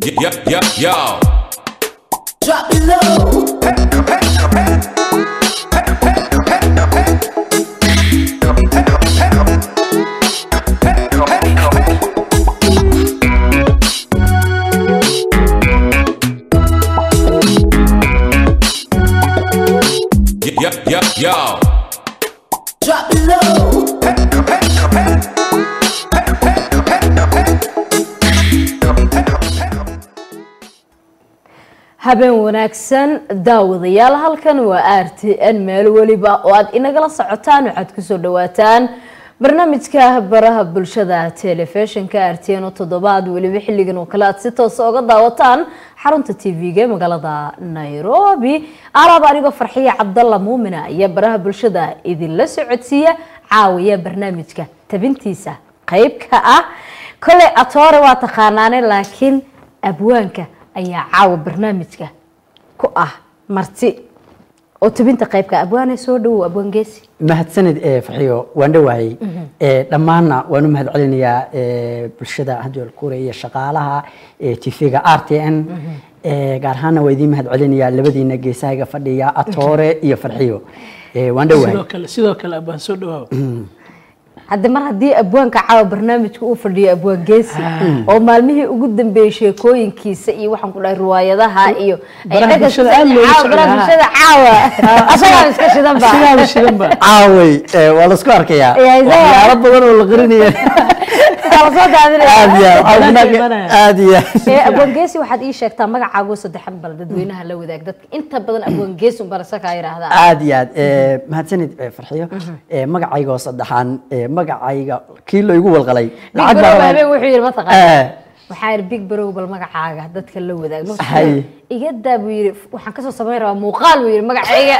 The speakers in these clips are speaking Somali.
Yo, yo, yo. Drop it low. Yo, yo, yo. Drop it low. habeen wanaagsan daawadayaal halkan waa r t n meel weliba oo aad inagala socotaan waxaad kusoo dhawaataan barnaamijka baraha bulshada telefishinka r t n oo toddobaad weliba xilligan oo kale aad si toosa oga daawataan xarunta t v-ga ee magaalada nairobi alaaba anigoo farxiya cabdalla muumina ayaa baraha bulshada idinla socodsiiya caawiya barnaamijka tabintiisa qeyb ka ah koley atoore waa taqaanaane laakiin abwaanka ayaa caawa barnaamijka ku ah marti oo tabinta qaybka abwaane soo dhawow abwaan geesi mahadsanid ee farxiyo waan dhowahay ee dhammaanna waan u mahad celinayaa ee bulshada hadwal kure iyo shaqaalaha ee tv-ga r t n ee gaar ahaanna waa idiin mahad celinayaa labadiina geesahayga fadhiya atoore iyo farxiyo ee waan dhowahay sidoo kale sidoo kale abaan soo dhawaaw hadda mar haddii abwaanka caawa barnaamijka uu fadhiyo abwaan geesi oo maalmihii ugu dambeeyey sheekooyinkiisa iyo waxaan ku dhahay riwaayadaha iyo ay Baraha dhaga bulshada aad loogu caawa, socdaa. baraha bulshada caawa asagaan iska shidan ba sigaaba shidan ba caaway ee, waa laisku arkayaa Yaa, isaga. waxyaalo badan oo la qarinaya Waa la soo daadinaya. aad iyo aad Banaanka imanaya. aad iyo ee abwaan geesi waxaad ii sheegtaa magacaago saddexan bal dadweynaha la wadaag dadka inta badan abwaan geesi unbaa lasakaa yidhaahdaa aad iyo aad ee, mahadsanid ee, farxiyo ee, magacayga oo saddexaan ee, magacayga kii la igu walqalay big lacag barow baa habeen wuxuu yidhi Eh. mataqaana waxaa yidhi big barow bal magacaaga dadka la wadaag Markaasuu Hay. yidhi, iga daa buu yidhi waxaan kasoo samayn rabaa muuqaal buu yidhi magacayga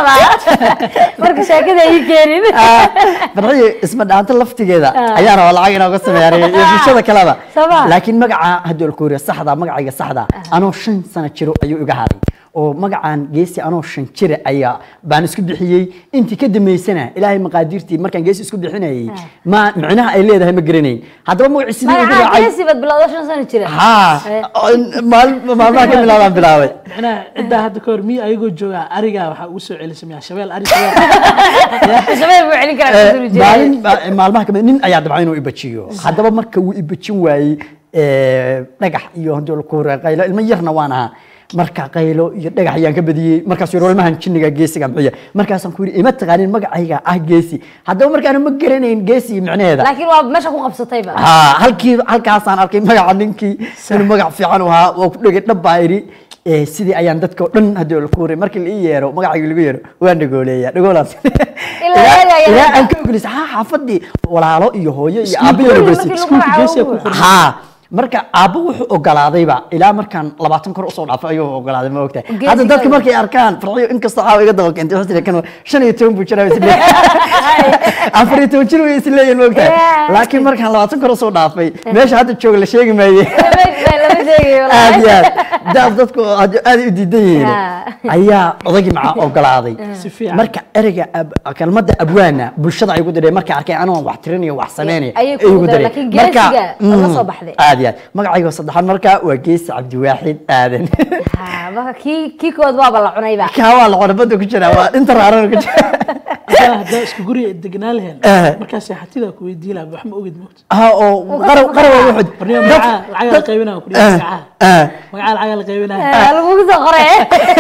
saxda marka sheekada ii keenin farxiyo isma dhaanta laftigeeda ayaa rabaa lacag inooga sameeya aniga iyo bulshada kaleba Sabaa. laakiin magaca hadwal kuuriya saxda magacayga saxda anoo shan sano jiro ayuu iga haray oo magacaan geesi anoo shan jira ayaa baan isku bixiyey intii ka dambeysana ilaahay maqaadiirtii markaan geesi isku bixinayay ma micnaha ay leedahay ma garanayn haddaba magacii sidii igu magacaa raacay geesi baad bilowda shan sano jira haa Eh. maal- maalmaha ka bilaabaan bilaabay macnaha ciddaa hadda ka hor miya ayagoo joogaa arigaa waxaa ugu soo celisay miyaa shabeel ari shabeel shabeel buu celin karaa Eh, kasoo jeeda. maalin ma- maalmaha kamid nin ayaa dabcan inuu ibajiyo haddaba marka wuu ibajin waayey eh, dhagax iyo hadii laku hore qaylo ilmo yarna waan ahaa marka qaylo iyo dhagax ayaan ka badiyey markaas yidhi walmahan jinniga geesiga muxuya markaasaan ku yidhi ima taqaanin magacayga ah geesi haddaba markaana ma garanayn geesi micnaheeda laakiin waa meesha ku qabsatayba haa halkii halkaasaan arkay magaca ninkii inuu magac fiican u ahaa waa ku dhegay dhab baa idhi Eh, sidii ayaan dadka oo dhan hadii la kuuray markii la ii yeero magacayga lagu yeero waan dhagooleeya dhagoolaas Ilaa eegaya. ilaa aan ka ogolisa haa xaafadii walaalo iyo hooyo iyo aabbo iyo Markii ogolisi lagu iskuulka magacaabo geesiga ku buu- qoran. haa marka aabbo wuxuu ogolaadayba ilaa markaan labaatan kor usoo dhaafay ayuu ogolaaday ma ogtahay Geesiga hadda dadka wey. markay arkaan farxiyo inkastoo caawa iga daba keentay waxay kan shan iyo toban buu jiraa is afar iyo toban jir way is leeyihin ma ogtahay Yeah. laakiin markaan labaatan kor usoo dhaafay meesha hadda jooga la sheegi maaye Lama- lama sheegayo walahi. aad iyo aad daas dadku aad aad u diidan yihiin Ah. ayaa odagii maca ogolaaday Si fiican. marka ereyga ab- kelmadda abwaana bulshada ay ugu dareen markay arkeen anoo wax tirinayo wax sameynaya Ayay ay kugu ugu dareen. dareen. Laakiin Marka, geesiga waa la mm, soo baxday. aad iyo aad magacayga saddexaad marka waa geesi cabdiwaaxid aadan Ha, marka kii kii kood waaba la cunayba kaa waa la qorabada ku jira waa inta raarana ku jira haddaa haddaa isku guriga degnaa laheen Eh. markaas xatidaa ku weydii lahaa wax ma ogid moogta ha oo qaraw qaraw wuxuu barniyo magacaa lacagaa la qaybinaa ku dhihi magacaa ah magacaa lacagaa la qaybinaa Eh, lagugu soo qoray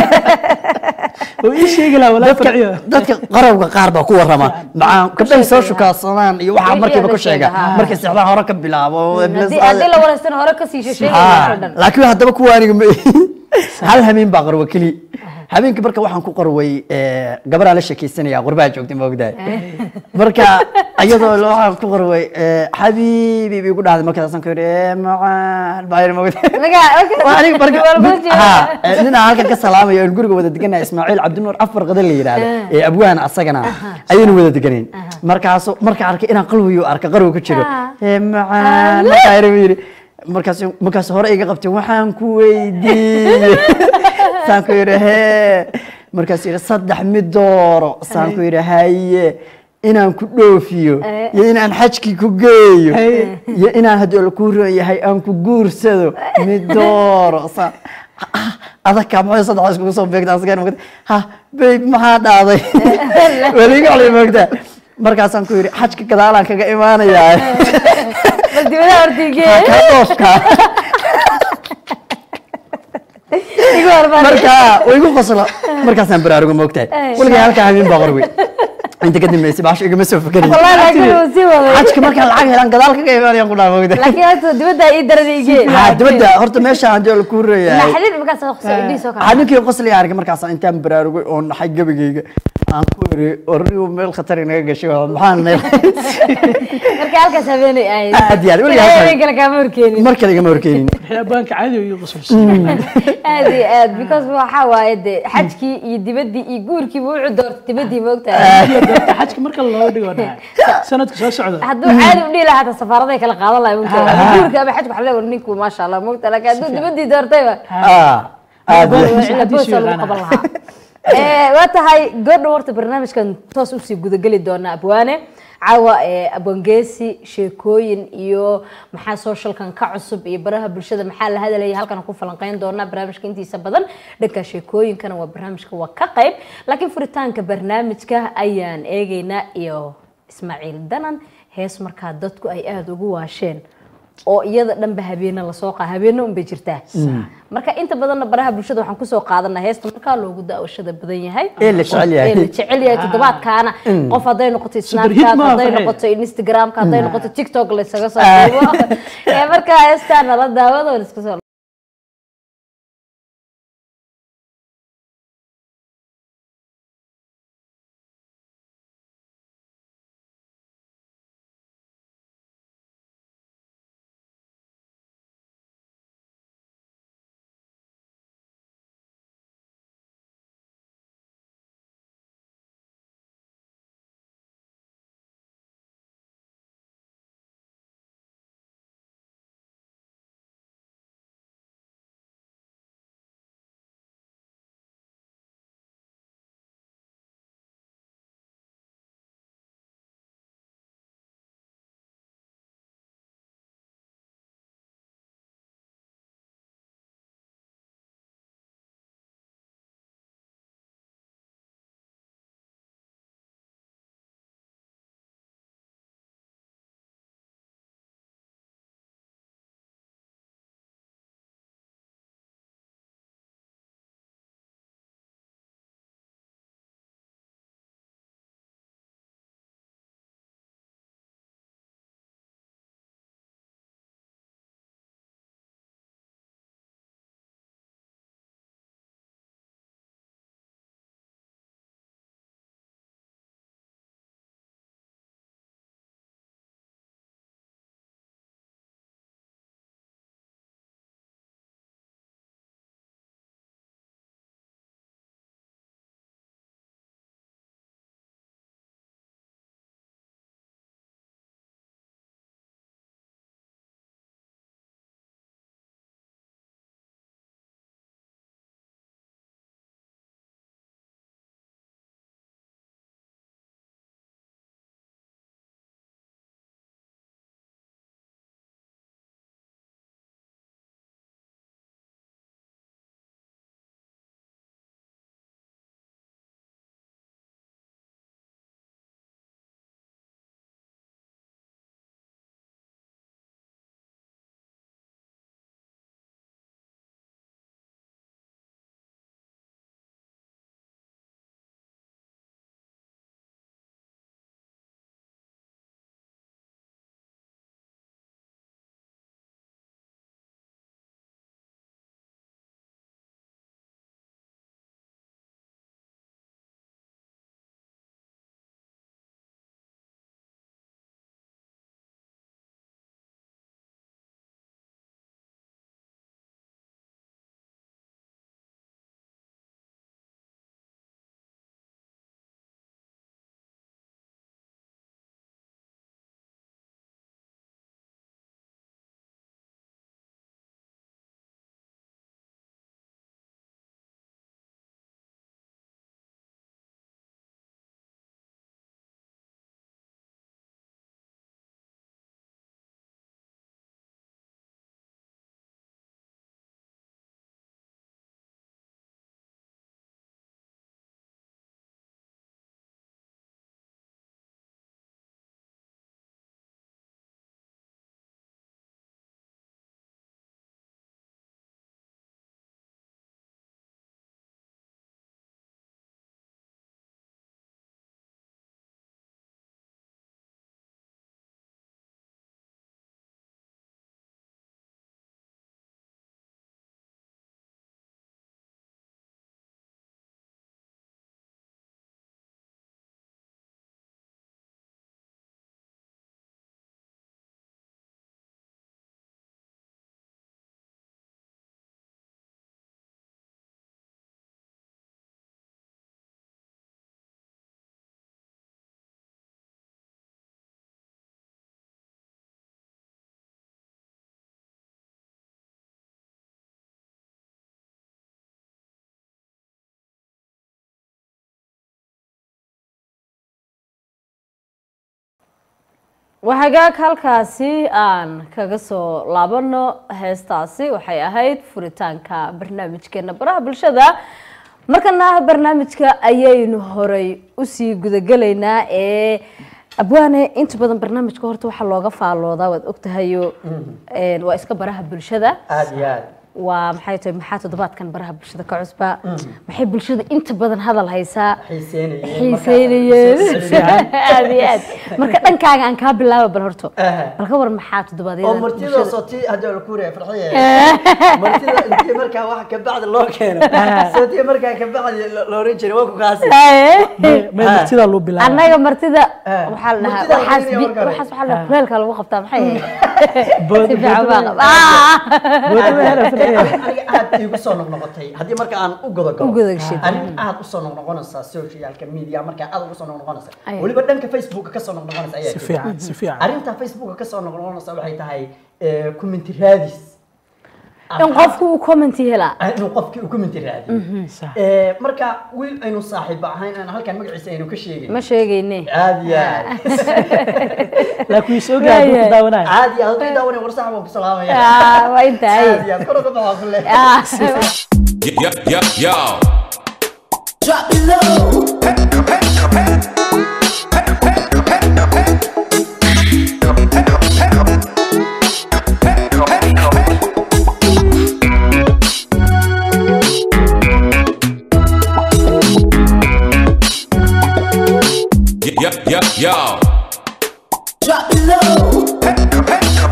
oo ii sheegi lahaa walaa farciyo dadka qarawga qaar baa ku warama macaa gabdhahay soo shukaadsadaan iyo waxaa Wixii markiiba la ku sheega sheega, ha. markay seexdaan hore ka bilaabo haddii haddii la wanaagsan hore kasii sheegay Ah, dhan laakiin haddaba kuwa aniga ma hal habeen baa qarwa keli habeenkii marka waxaan ku qarway eh, gabaraa la sheekaysanaya qurbaa joogtay ma ogdahay marka iyadoo la- waxaan ku qarway eh, xabiibi bay ku dhahday markaasaan ku yidhi "Eh, macaan baa yidhi ma ogdahay Maga- Waa aniga marka Waa lagu jeedaa. ha eh, nin aan halkan ka salaamayo oon guriga wada deganahay ismaaciil cabdinuur afar qada la yidhaahdo ee abwaan asagana ayaynu wada deganeen markaasu marka arkay inaan qalwiyo arka qarwi ku jiro Ah. ee macaan markaa yidhi buu yidhi markaas markaas hore iga qabtay waxaan ku weydiiyey saan ku yidhi hee markaas yidhi saddex mid dooro saan ku yidhi haye inaan ku dhoofiyo Eh. iyo inaan xajkii ku geeyo Eh. iyo inaan haddii la kuu roon yahay aan ku guursado mid dooro sa ah, adagka maxay saddex iskugu soo beegta asgaan mogta ha bayb maxaa dhaaday weliga olay moogta markaasaan ku yidhi xajka gadaalaan kaga imaanayaa bal dibadaha hortiigee ka dhoofka igu hormar marka way igu qoslo markaasaan baraarugo moogtahay Eh. weligaa halkaa habeen baa qorwey inta ka dambeysay baasha igama soo fakerayo wallahi laakiin uu sii waday xajka markaan lacag helaan gadaal kaga imaanayaan ku dhaa moogtahay laakiin hata dibadda ii daran igee ha dibadda horta meesha haddii la kuu reeyahay naxdin markaas soo idhiis oo waxaa kale ninkii qosliga arkay markaas intaan baraarugay oo naxay gabagayga aan ku iri orrigu meel khatar inaga gashay waa maxaan meel marka halkaas habeenay ahayd Aad iyo aad, weligaa Ilaahay halkaas- habeen kale kaama horkeenin mar kale igama horkeenin wixii abbaanka caadi iyo qosolsiin aad iyo aad because waxaa waaye dee xajkii iyo dibaddii iyo guurkiiba wuxuu doortay dibaddii moogtahay xajka marka loo dhigo dhahay sanadka soo socda hadduu caadi u dhihi lahaa hata safaaraday kala qaadan lahay moogtahay guurka ama xajka waxaa leeyahay ninku maasha allah moogtahay laakiin hadduu dibaddii doortayba Ah, aad iyo aad. cila boos lagu qaban lahaa Eh, waa tahay gabadha horta barnaamijkan toos usii gudageli doona abwaane caawa eh, abwangeesi sheekooyin iyo maxaa socialkan ka cusub iyo baraha bulshada maxaa la hadalaya halkan ku falanqeyn doona barnaamijka intiisa badan dhanka sheekooyinkana waa barnaamijka waa ka qayb laakiin furitaanka barnaamijka ayaan eegeynaa iyo ismaaciil danan hees markaa dadku ay aada ugu waasheen oo iyada dhanba habeene lasoo qaa habeene unbay jirtaa marka inta badanna baraha bulshada waxaan kusoo qaadanaa heesta markaa loogu daawashada badan yahay Ee la jecel yahay. Ee la jecel yahay toddobaadkaana qof hadday noqoto Super hit snapchat ma hadday aha, noqoto instagramka hadday noqoto tiktok laysaga soo duubo Ee, marka heestaa nala daawado oo la iska soo waxagaag halkaasi aan kaga soo laabano heestaasi waxay ahayd furitaanka barnaamijkeena baraha bulshada markana barnaamijka ayaynu horay usii gudagelaynaa ee abwaane inta badan barnaamijka horta waxaa looga faaloodaa waad ogtahayo een, waa iska baraha bulshada aad iyo aad waa maxay tahay maxaa toddobaadkan baraha bulshada ka cusba maxay bulshada inta badan hadal haysaa xiiseynayeen aad iyo aad marka dhankaaga aan kaa bilaaba bal horto Aha. bal ka war maxaa oo toddobaadyada martida bulshada sooti hadda la kuuraya farxiye martida intii markaa wax ka bacdi loo keeno sooti markaa ka bacdi lo- loo oran jiray waa ku kaasi may martidaa loo bilaaba annaga martida Ah. waxaa la dhahaa Martida waxaas la bi- markaa. waxaas waxaa la dhahaa kuleelka lagu qabtaa maxay ahayd Bood- si fiican bood- baa qab- Ah! aniga aad igu soo noqnoqotay haddii marka aan u godo U godo gashid. arrin aad usoo noqnoqonaysa socialka media markaa aad ugu soo noqnoqonaysa Ay. weliba dhanka facebooka kasoo noqnoqonaysa ayaa si jirta. fiican si fiican arrinta facebooka kasoo noqnoqonaysa waxay tahay eh, commenti raadis in qofku uu commenti helaa Ah, inuu qofkii uu commenti raadiyo Sax. Eh, marka wiil aynu saaxiiba ahayn aan halkan magaciisa aynu ka sheegin ma sheegayne caadi aad laakiin wii soo gaadhay ku daawanaya caadi aad hadii daawanay war sax baan ku salaamaya Ah, waa intahay caadi aad kor uga baxo kule Ah. Yo, yo, yo. Drop it low. Yo, yo, yo. Drop it low.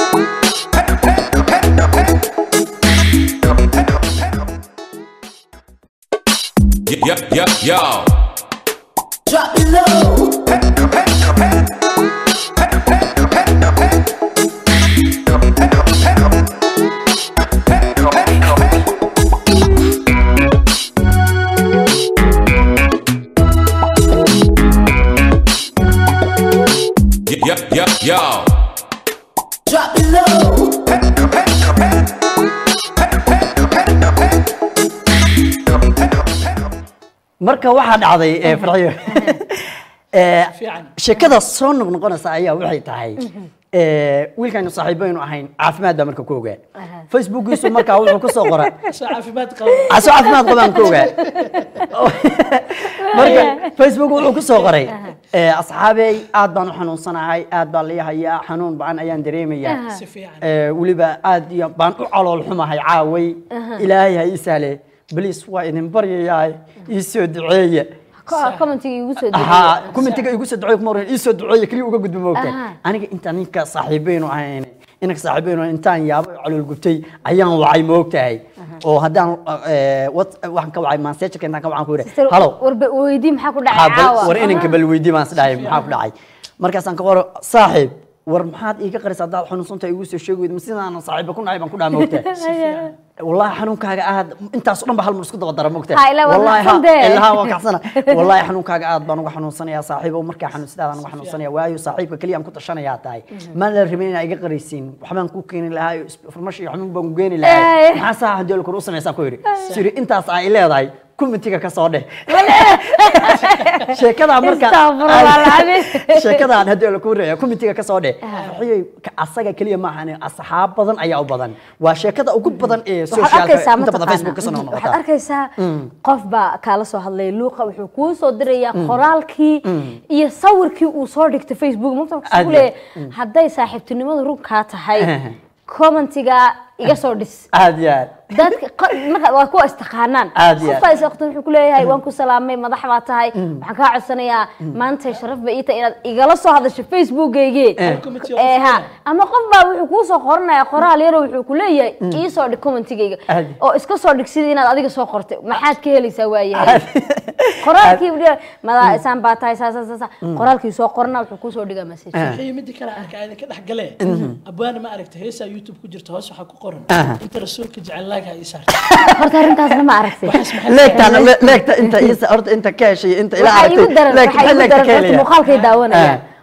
Yo, yo, yo. Drop it low. Yo, yo, yo. Drop it low. marka waxaa dhacday eh, farxiyo Eh, Fiican. sheekada soo noqnoqonaysa ayaa waxay tahay eh, wiilkaynu saaxiibaynu ahayn caafimaad baa marka ku ogaa facebookiisu markaa wuxuu kusoo qora soo caafimaad qaba casoo caafimaad qabaan ku ogaa marka facebook wuxuu kusoo qoray eh, asxaabey aad baan u xanuunsanahay aad baan lii hayaa xanuun ba-an ayaan dareemayaa si fiican Eh, weliba aad iyo baan u calool xumahay caaway ilaahay ha ii sahle baliis waa idin baryayaa ii soo duceeya commentiga igu soo ها dejiya كومنتيga igu soo duceeyo kuma oran ii soo duceeyo kaliya uga gudbo moogtay Aha. aniga inta ninka saaxiibaynu ahayn inaka saaxiibaynu intaan yaabo calool gubtay ayaan wacay moogtahay oo haddaan eh, what- waxaan ka wacay message intaan ka wacaan ku yidhi halo warba weydii maxaa ku dhacay haa, bal- caawa war inanka bal weydii baan isdhahay maxaa ku dhacay markaasaan ka qoro saaxiib war maxaad iiga qarisa haddaad xanuunsantahay igu soo sheegi weyda ma sidaan saaxiiba ku nahay baan ku dhaha moogtahay والله xanuunkaaga aad intaas oo dhan ba hal mar isku daba dara moogtahay Ha, ilaa waa Wallahi, ha, naxsan dee. ilaa waa kacsana wallahi xanuunkaaga aad baan uga xanuunsanayaa saaxiibo markaa xanuun sidaadaan uga xanuunsanaya waayo saaxiibka kaliya aan ku tashanayaa tahay maan la rabin inaa iga qaraysiin waxbaan ku keeni lahaa farmashi iyo xanuun baan ku geeni lahaa Eh. maxaa saa hadii la kor u samaysaan ku yidhi siri intaas ay leedahay kumitiga ka soo dheh sheekadaa marka Astaghfirullah alazim. sheekadaan hadii la ku reeyo kumitiga ka soo dheh farxiyey ka- asaga kaliya ma ahan asxaab badan ayaa u badan waa sheekada ugu badan ee waxaad socialka arkaysaa inta badan facebook ka soo mataqaana waxaad noqota arkaysaa qof baa kaala soo hadlay luuqa wuxuu kuu soo dirayaa qoraalkii iyo sawirkii uu soo dhigtay facebook Aad mugta iyo- leeyahay hadday saaxiibtinimadu runkaa tahay Eh. commentiga iga soo dhis aad iyo aad dadka qa- marka waa kuwa istaqaanaan Aad iyo aad. qofbaa isaqtan wuxuu ku leeyahay waan ku salaamay madax baa tahay waxaan kaa codsanayaa maanta sharaf ba ii tahay inaad igala soo hadasho facebookaygii Committee Eh, of ha Honor. ama qof baa wuxuu kuu soo qoranaya qoraal yaroo wuxuu ku leeyahay ii soo dhig commentigayga Aad. oo iska soo dhig sidii inaad adiga soo qortay maxaad ka helaysaa waayahay qoraalkii buu leeyahay, madaa isaan baa tahay saa saa saa saa qoraalkii soo qorna wuxuu kuu soo dhigaa message waxay midi kale arka ayda ka dhex galee abwaana ma aragta heesaa youtube ku jirta hoos waxaa ku qoran inta rasuulka jecel laagha ii saarta horta arrintaasna ma aragtay leegtaan leegta inta isa horta inta ka heshay inta ila waxaa igu aragtay daran leegta waxaa igu leegta daran ka horta helaya muuqaalkay daawanaya Ah,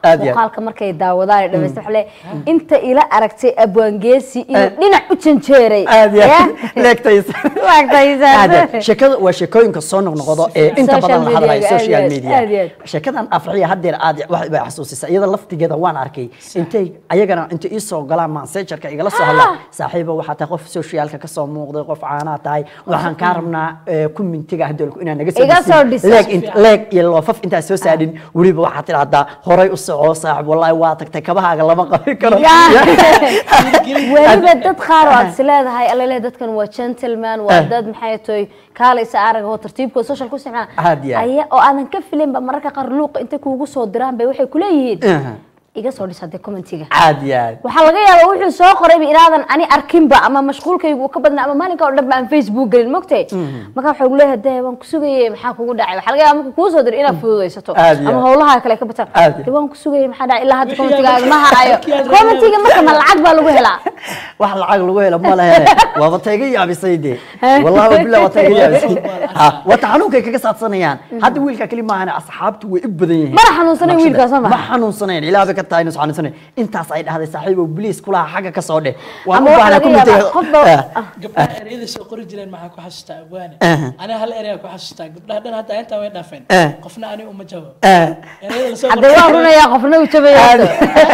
Aad iyo aad. muuqaalka markay daawadaan ay dhamaysta waxa leeyahay inta ila aragtay abwaangeesi inuu dhinac u janjeeray aad iyo Ya? aad leegtaysa Waagtaysan. aad iyo aad. sheekada waa sheekooyinka soo noqnoqdo ee inta Social badan la hadlayo media-ga, aad social iyo aad, media aad iyo aad. sheekadan afriya haddeer aad wax bay xasuusisa iyada laftigeeda waan arkay intay ayagana inta ii soo galaan mansejarka igala soo hadla saaxiiba waxaa tahay qof socialka ka soo muuqday qof caanaa tahay waxaan kaa rabnaa eh, commentiga hadolku inaad naga Iga soo dhisin. dhisa. leeg int- leeg iyo loofaf intaad soo saadhin weliba waxaad tidhahdaa horay u soco saaxib wallaahi waa tagtay kabahaaga lama qabi karo weliba dad qaar oo aad is leedahay alale dadkan waa gentleman waa dad maxay tahay kaalaysa arag oo tartiibkooda social ku isticmaala Aad iyo aad. aya oo aadan ka filinba mararka qaar luuqa intay kuugu soo diraan bay waxay kuleeyihiin Aha. iga soo dhis hadee commentiga aad iyo aad waxaa laga yaabaa wuxuu soo qorayba inaadan ani arkinba ama mashquulkaygu uu ka badna ama maalinka oo dhan ba aan facebook gelin mogtay marka waxaa ugu leeyahay dee waan ku sugayay maxaa kugu dhacay waxaa laga yaabaa marka kuu soo diray inaad fududaysato Aad iyo ama aad. howlaha kale ka bataan Aad iyo dee waan ku sugayay maxaa dhacay ilaa hadda Wixii commentigaaga aad- ma haayo wixii aad commentiga marka ma lacag baa lagu helaa wax lacag lagu helo ma lehe waaba tayga yaabisay de wallahi wabillahi waa tayga yaabisay Ha, wata xanuunkay kaga saadsanayaan hadda wiilka keli maahan asxaabtu way u badan yihiin Mana xanuunsanayn wiilkaas, ma ma maha? xanuunsanayn ilaa bay ka tahay inuu xanuunsanayn intaas ay dhahday saaxiibow bliis kulaha xagga ka soo dheh waan Ama u waxaa baahnaa laga yaabaa commentiga- qof baa- Ah, gabdhaha ereyada soo qori jireen maxaa ku xasuustaa abwaane Aha. aniga hal ereyaan ku xasuustaa gabdhaha dhan hadda intaa way dhaafeen Eh. qofna ani uma jawaab ah, ereyada lasoo hadda waa runayaa qofna uu jabayaa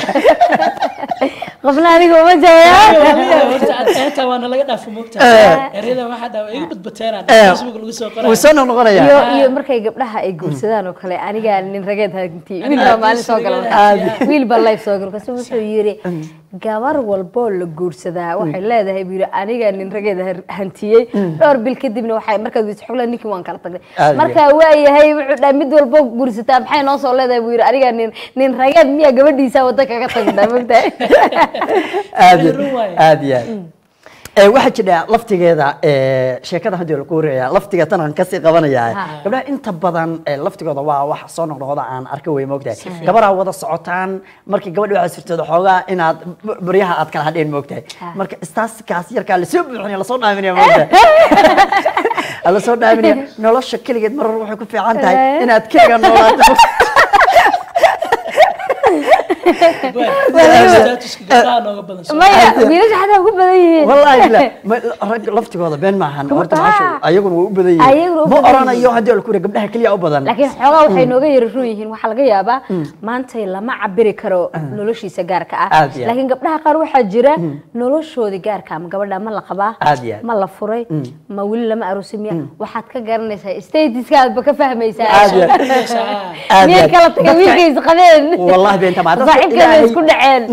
qofna aniga uma jabaya intaa waana laga dhaafo moogta Eh. ereyada waxaa dhaawa iga badbateenaa Eh. facebook lagu soo wuu qoray soo noqnoqonayaa iyo iyo markay gabdhaha ay guursadaan oo kale anigaa nin rageed hanti wiil baa maalin soo gala Aad. wiil baa live soo gala kasu wuxuu yiri gabar walboo la guursadaa waxay leedahay buu yiri anigaa nin rageed har- hantiyey dhowr bil kadibna waxay markaad weyse xubla ninkii waan kala tagnay Aad. markaa waa yahay wuxuu dhahay mid walboo guursataa maxay noo soo leedahay buu yiri anigaa nin nin rageed miyaa gabadhiisa wadda kaga tagna mogtahay aad iyo Run waaye. aad iyo aad ee waxaa jira laftigeeda ee sheekada hadii la kuuraya laftiga tan aan kasii qabanaya Ha. gabdhaha inta badan ee laftigooda waa wax soo noqnoqda aan arka way moogtahay gabaraa wada socotaan markii gabadhi waxaa sirteeda xoogaa inaad b- baryaha aad kala hadheen moogtahay Ha. marka istaaskaas yarkaa lasoo buuxinaya lasoo dhaaminaya moogtahay lasoo dhaaminaya nolosha keligeed marar waxay ku fiican tahay Eh. inaad keliga noolaato statuska gabdhaha nooga badan soo maya wiilasha xataa ugu badan yihiin والله لا rag laftigooda been maahan horta Ah. maasha ayaguna waa u badan Ayaguna u yihiin ma badan oranayo haddii la kure gabdhaha keliya u badan laakiin xoogaa waxay nooga yara run yihiin waxaa laga yaabaa maantay lama cabiri karo noloshiisa gaarka ah Aad iyo aad. laakiin gabdhaha qaar waxaa jira noloshoodii gaarka ama gabadha ma la qabaa Aad iyo aad. ma la furay ma weli lama aroosay miya waxaad ka garanaysaa statiskaadba ka fahmaysaa Aad iyo aad. Aad iyo miyay aad. kala tagay Dadka- wiilkaysa qabeen والله بين تمام saaxiibkeeda isku dhaceen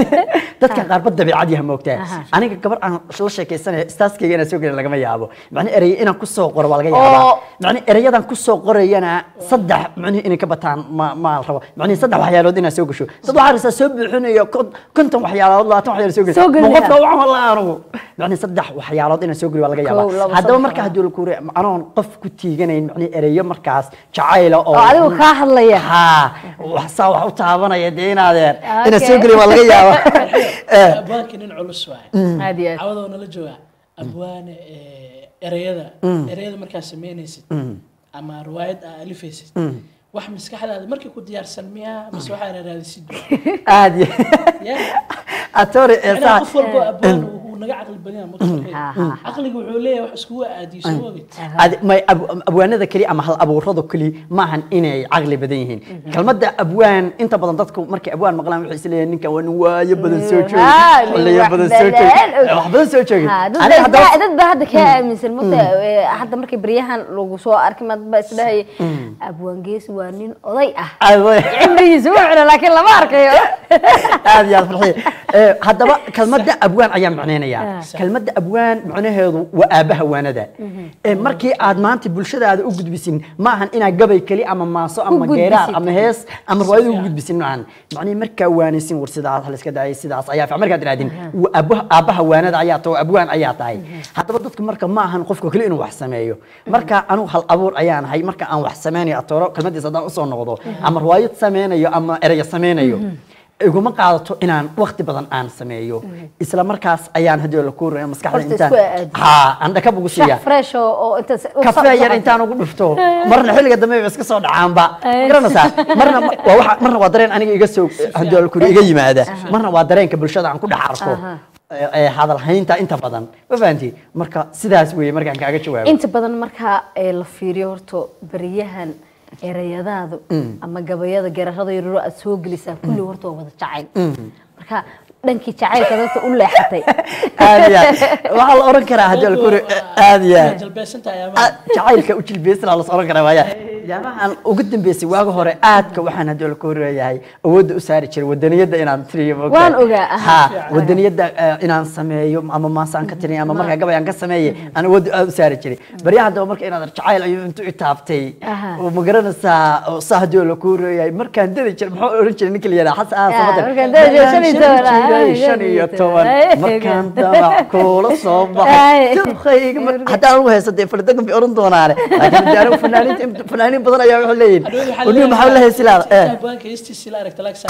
dadka qaar bad dabiicad yahay moogtaa aniga gabar aan la sheekaysanay istaaskayga inaan soo gelin lagama yaabo macni erey inaan ku soo qoro waa laga yaabaa Oo. macni ereyadan ku soo qorayana saddex macni inay ka bataan ma ma rabo macni saddex waxyaalood inaan soo gasho dad waxaa rabtaa soo buuxinayo kon- konton waxyaalood labaatan waxyaalood soo Soo gelin gelin. ma qofka waxaan walaa anigu macni saddex waxyaalood inaan soo geliyo waa laga Kow, labo, yaabaa haddaba saddex, marka labo. haddii la kuure anoon qof ku tiiganayn macni ereyo markaas jacayla oo oo adigu kaa hadlaya haa wax saa wax u taabanaya dee inaadeen inaan Okay. soo geliyo waa laga yaabaa Eh, abwaanka nin culus waaye aad iyo aad cawadoo nala jooga abwaane eh, ereyada ereyada markaad samaynaysid ama riwaayad aa alifaysid wax maskaxdaada markii ku diyaarsan miyaa mise waxaa raadisid aad iyo ya atore ee macnaha saa qof walbo abwaan uu naga caqli badan yahay mutafaqin Aha. caqliga wuxuu leeyahay wax iskugu aadiyo soo ogid Ad- may ab- abwaanada keli ama hal abuurada keli maahan inay caqli badan yihiin kelmadda abwaan inta badan dadku markay abwaan maqlaan waxay isleeyihiin ninkan waa nin waayo badan soo joogi Ah, nin xilliyo wax badan soo badan joogi og. wax badan soo joogi Ha, dad Aniga baa- haddaba- dad baa hadda kaa aaminsan mogta hadda markay baryahan lagu soo arkay maad baa isdhahaya abwaangees waa nin oday ah Aad- cimrigiisa wuu cuna laakiin lama arkayo aad iyo aad farxiye Eh, haddaba kelmadda abwaan ayaan macnaynayaa Ah. kelmadda abwaan macnaheedu waa aabaha waanada Eh, markii aad maanta bulshadaada u gudbisin maahan inaad gabay keli ama maaso ama gudbisid. geeraar ama hees ama riwaayad ugu gudbisin maahan macnihi markaa waanaysin war sidaas hal iska daayay sidaas ayaa fiican markaad tirahdin waa aabaha aabaha waanada ayaa tahay abwaan ayaa tahay haddaba dadka marka maahan qofka keli inuu wax sameeyo marka anigu hal abuur ayaan ahay marka aan wax sameynayo atooro kelmadiisa haddaan usoo noqdo ama riwaayad sameynayo ama ereyo sameynayo iguma qaadato inaan waqti badan aan sameeyo isla markaas ayaan haddii la kuuraya maskaxda Horta intaan isku aadiyo. ha aan dhakab ugu siiya shax fresh oo oo inta kafee yar intaan ugu dhufto marna xilliga dambe ba iska soo dhacaanba garanaysaa marna waa waxa marna waa dareen aniga iga soo haddii la kuuriya iga yimaada marna waa dareenka bulshada aan ku dhex arko Aha. ee ee hadal haynta inta badan ma fahanti marka sidaas weeye markaan kaaga jawaabo inta badan marka ee la fiiriyo horta beriyahan erayadaadu ama gabayada geerarada yararo aad soo gelisaa kulli horta waa wada jacayl marka dhankii jacaylka dadka u leexatay aad iyo aad waxaa la oran karaa haddii la kuuriya aad iyo aad jalbeesantahay Ah, ama jacaylka u jilbeysana la oran karaa waaya waxyaabahan ugu dambeysay waaga hore aadka waxaan haddii la koreeyahay awoodda u saari jiray wadaniyadda inaan tiriyo ma ogtahay? Waan ogaa, aha. ha wadaniyadda eh, inaan sameeyo ama maasaan ka tiriyo ama markaa gabay aan ka sameeye aan awoodda aad u saari jiray baryaha haddaba marka inaad jacayl ayuu intuu itaabtay Aha. oo ma garanaysaa oo saa haddii la koreeyahay markaan dadi jiray muxuu oran jiray ninka la yidhaha xasan Ah, samadan markaan dadi jiray shan iyo toban, ah, jiray shan iyo toban Ay, markaan eegan. damac kuula soo Ay. baxay Duqayga mar- haddaan ugu haysto dee fardagan bay oran doonaane laakiin dee anigu fanaaniinta fanaaniin badan ayaa waxay leeyihin uniga maxaa la haysilaada eh abwaanka hestiisi la aragta lagsa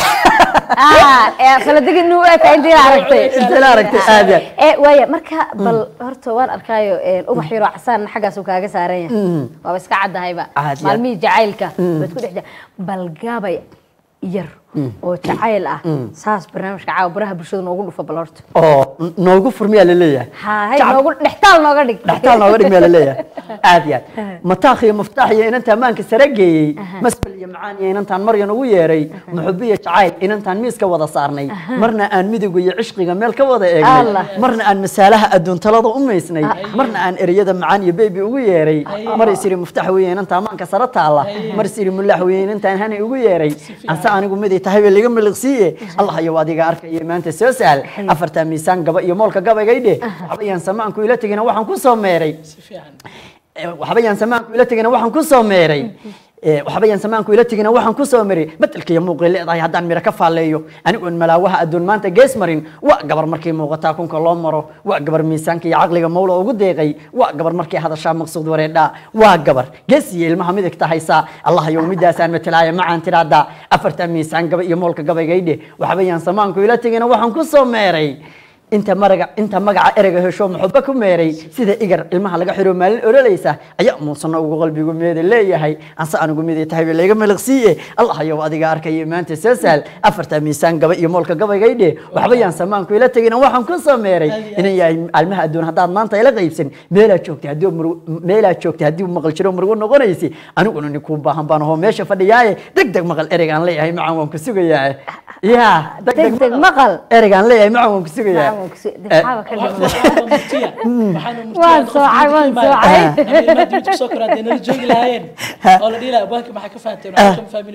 ah ee faladigi inuu eka intii la aragtay inta la aragtay aad iyo aad. ee waaya marka bal horta waan arkaayo een, ubax yaroo casaan xaggaas uu kaaga saaran yahay waaba iska caddahayba Aad iyo aad. maalmihii jacaylka baad ku dhex jira bal gabay yar oo jacayl ah saas barnaamijka caawa baraha bulshada noogu dhufa bal horta oo n- noogu furmiyaa la leeyahay hahay Jacab- noogu dhextaal nooga dhig dhextaal nooga dhigmaya la leeyahay aad iyo aad mataakh iyo muftaax iyo inantaan maanka sare geeyey masbel iyo macaan iyo inantaan maryan ugu yeeray muxubi iyo jacayl inantaan miiska wada saarnay marna aan midiga iyo cishqiga meel ka wada eegnay Allah. marna aan masaalaha adduun talada u maysnay marna aan ereyada macaan iyo beebi ugu yeeray mar isiri muftaax weeye inantaan maanka sare taalla mar isiri mulaax weeye inantaan hani ugu yeeray anse anigu miday tahay bay liga miliqsiiye allah iyo adiga arkaya maanta soo sahal afartaa miisaan gaba iyo moolka gabaygaydhe waxba yaan samaanku ila tegina waxaan ku soo meeray si fiican Eh, waxba yaan samaanku ila tegina waxaan ku soo meeray Eh, waxba yaan samaanku ila tegina waxaan ku soo meeray bedelka iyo muuqay leedahay haddaan miro ka faalleeyo anigoon malaawaha adduun maanta gees marin waa gabar markay muuqataa kunka loo maro waa gabar miisaanka iyo caqliga mawla ugu deeqay waa gabar markay hadashaa maqsuud wareedhaa waa gabar gees iyo ilmaha midigta haysaa allah yow midaasaan matalaaya macaan tiraahdaa afartaa miisaan gaba iyo moolka gabaygaydhe waxba yaan samaanku ila tegina waxaan ku soo meeray inta maraga inta magaca ereyga hesho muxuba ku meeray sida igar ilmaha laga xiro maalin orolaysa ayaa muusanna ugu qalbigu meeda leeyahay anse anigu miday tahay bay layga miliqsiiye allah yow adiga arkaya maanta soo sahal afarta miisaan gaba iyo moolka gabaygaydhe waxba yaan samaanku ila tegina waxaan ku soo meeray inan yahay almaha adduun haddaad maanta ila qaybsan meelaad joogtay haddii murug meelaad joogtay haddii maqal jiro murugo noqonaysi aniguna ninkuu baahan baan ahoo meesha fadhiyaaye deg deg maqal ereygaan leeyahay macaan waan ku sugayaa ya Degdeg maqal. ereygaan leeyahay macaan waan ku sugayaa Macaan waan ku su- dexaaba ka dhiman. waxaaba murtiya waxaana murtiya Waan qof soocay, dibadda waan ka imaanaya. soocay. Haddii ilmaha dibadda kusoo koraa dee nala joogi lahaayeen oo la dhihi lahaa abwaanka maxaa ka fahanteen waxaa kama fahmin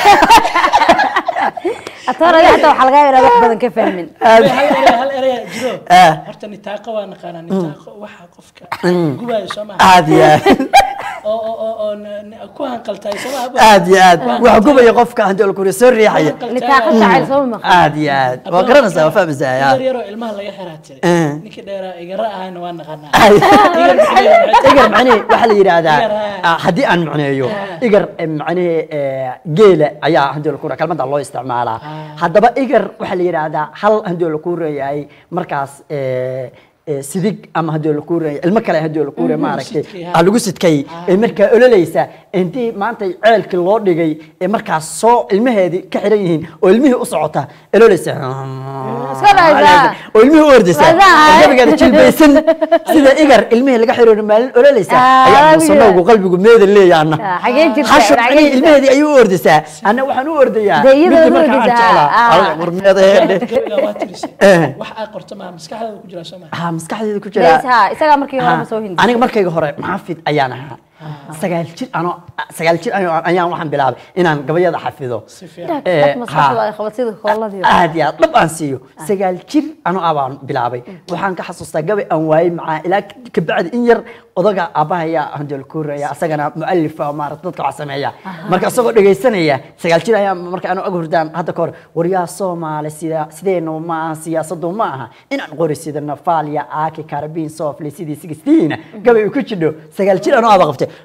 atoon adiga xataa waxaa laga yaabaa inaad wax badan ka fahmin hal erey hal erey jiro Ah. horta nitaaqo waa naqaanaa nitaaqo waxa qofka gubaayo soo maha aad iyo aad oo oo oo oo n- n- ku hanqaltahay soo maha aad iyo aad wax gubaya qofka haddii la kuriyo soo riixaya nitaaqa jacayl soo maqan aad iyo aad waa garanaysaa waa fahmaysaa yar yaa yaroo ilmaha laga xiraa jiray Eh. ninkii dheeraa igara ahayna waa naqanaa Ay. Igar maxay- igar macnihii waxaa la yidhaahdaa Igar, ah. ah, haddii aan macneeyo igar eh, macnihii eh, geela ayaa haddii la kuura kalmada loo isticmaalaa haddaba igar waxaa la yidhaahdaa hal haddii la kuurayahay markaas eh, eh, sidig ama haddii la kuuraya ilmo kale haddii la kuuraya maaragtay sidkay, ha. ah, lagu sidkay ee markaa ololaysa intii maanta ceelkii loo dhigay ee markaas soo ilmaheedii ka xiran yihiin oo ilmihii u socota ololaysa Iska dhaysaa. oo ilmihii u ordaysa Wadaa. oo gabigeeda jilbaysan sida igar ilmihii laga xiro maalin ololaysa Ah, ayaa waa muusanowgu qalbigu meeda leeyaana Ah, xagee jirta? xashub Xagee ani jirta? ilmaheedii ayuu u ordaysaa anna waxaan u ordayaa Dee iyadoo midii u markaan ordaysaa, jeclaa ah. Alla, warmeedaheedhe gabiga waa tirisay Eh. wax aad qorto maha maskaxdaada ku jira soo maha ha maskaxdeeda ku jira Leys, ha, isagaa markii hore ma soo hindi aniga markayga hore maxaafid ayaan ahaa sagaal jir anoo sagaal jir anoo- ayaan waxaan bilaabay inaan gabayada xafido si fiican Eh, Dad maskaxdu ha. ay qabad sida kooladii aad iyo aad dhab aan siiyo sagaal jir anoo abaan bilaabay waxaan ka xasuustaa gabay aan waayey macaa ilaa kabacdi in yar odaga aabahaya handel kuuraya asagana mualifa maarata dadka wax sameeya marka isagoo dhegaysanaya sagaal jir ayaa marka anoo ag hurdaan hadda ka hor waryaa soomaali sida sideenu ma aha siyaasadu ma aha inaan qori sida nafaaliya aaki karabiin soofle sidii sigistiina gabay uu ku jidho sagaal jir anoo aba qabtay